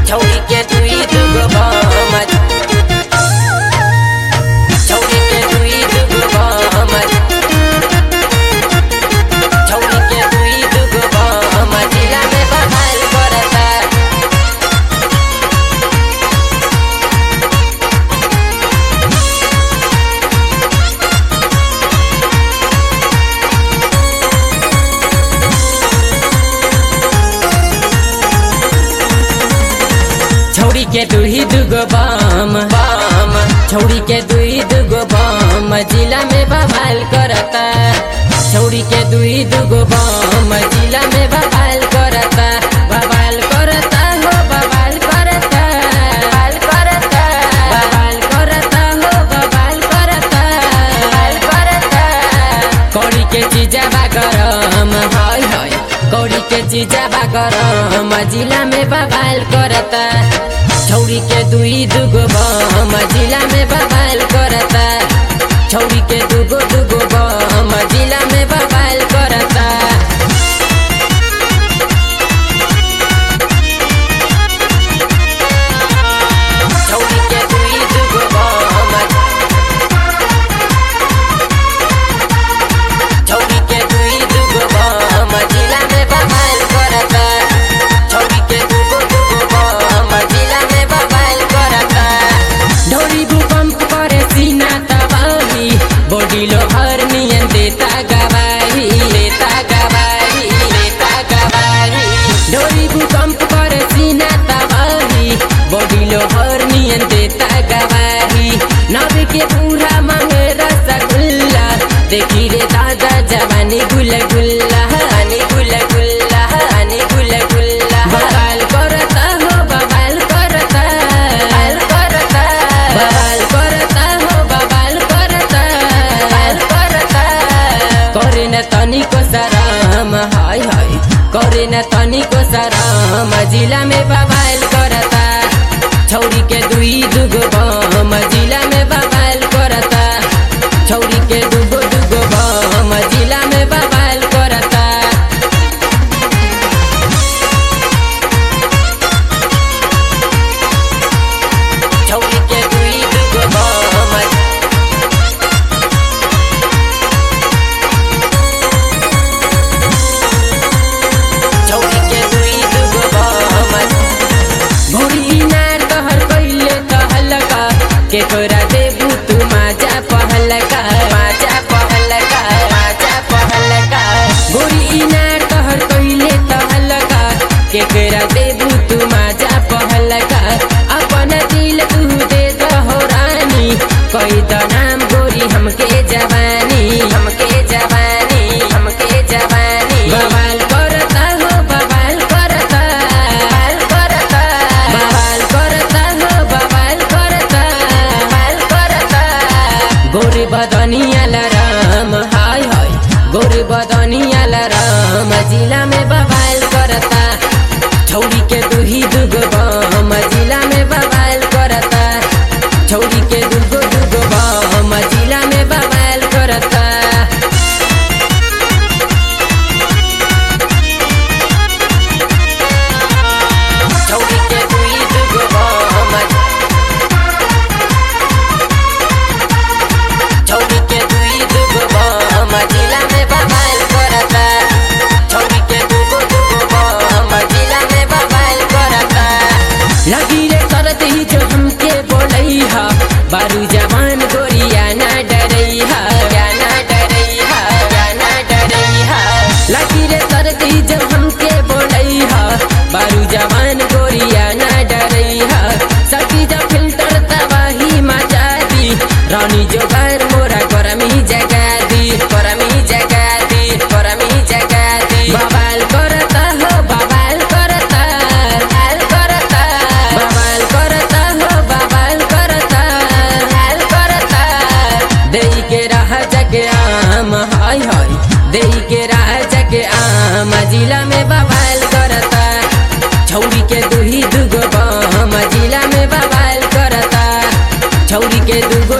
छौरी के दुई दुगो बमत छौरी के दुई दुगो बमत छौरी के दुई दुगो बमत जिला में बहाल करता छौरी के दुही दुगो बम बम छौरी के दुई दुगो बम जिला में बवाल करता छौरी के दुई दुगो बम जिला में बवाल करता बवाल करता हो बवाल करता बवाल करता बवाल करता हो बवाल करता बवाल करता कौड़ी के चीजा बा गरम हाय हाय कौड़ी के चीजा बा गरम जिला में बवाल करता छौरी के दुई दुगो बम जिला में बवाल करता छौरी के दुगो दुगो बम जिला में बवाल करता छौरी के दुई दुगो बम छौरी के दुई दुगो बम जिला में बवाल करता छौरी के दुगो दुगो बम जिला में बवाल करता ढोरी भूकंप करे सीना तबाही बॉडी लोहर नियन देता गवाही देता गवाही देता गवाही ढोरी भूकंप करे सीना तबाही बॉडी लोहर नियन देता गवाही नब के पूरा मांगे रसगुल्ला देखी रे दादा जवानी गुल गुल्ला हनी गुल गुल्ला हनी गुल गुल्ला बवाल करता हो बवाल करता बवाल करता बवाल करता हो बवाल करता बवाल करता करे न तनिको सराम हाय हाय करे न तनिको सराम जिला में बवाल करता छौरी के दुई दुगो बम जिला में बवाल करता छौरी के दुगो दुगो बम जिला में बवाल करता छौरी के दुई दुगो बम छौरी के दुई दुगो बम भोरी नार तहर कइले कहलका के तोरा देबू तू माजा पहलका माजा पहलका माजा पहलका भोरी नार तहर कइले कहलका के तोरा देबू तू माजा पहलका अपन दिल तू दे दहो रानी कई द नाम गोरी हमके जवानी हमके जवानी हमके जवानी बवाल करता हो बवाल करता बवाल करता बवाल करता हो बवाल करता बवाल करता गोरी बदनिया लराम हाय हाय गोरी बदनिया लराम जिला में बवाल करता छौरी के दुही दुगो बम जिला में बवाल करता छौरी के दुगो दुगो बम जिला में बवाल करता छौरी के दुई दुगो बम छौरी के दुई दुगो बम जिला में बवाल करता छौरी के दुगो दुगो बम जिला में बवाल करता लगी रे करत ही जो हमके बोलई हा बारू जवान गोरिया ना डरई हा या ना डरई हा या ना डरई हा लगी रे करत ही जो हमके बोलई हा बारू जवान गोरिया ना डरई हा सकी जब फिल्टर तबाही मचा दी रानी जो घर मोरा गरमी जगा दी गरमी जगा दी गरमी जगा दी बवाल करता हो बवाल करता बवाल करता बवाल करता हो बवाल करता बवाल करता देई के राह जगे आम हाय हाय देई के राह जगे आम जिला में बवाल करता छौरी के दुही दुगो बम जिला में बवाल करता छौरी के दुगो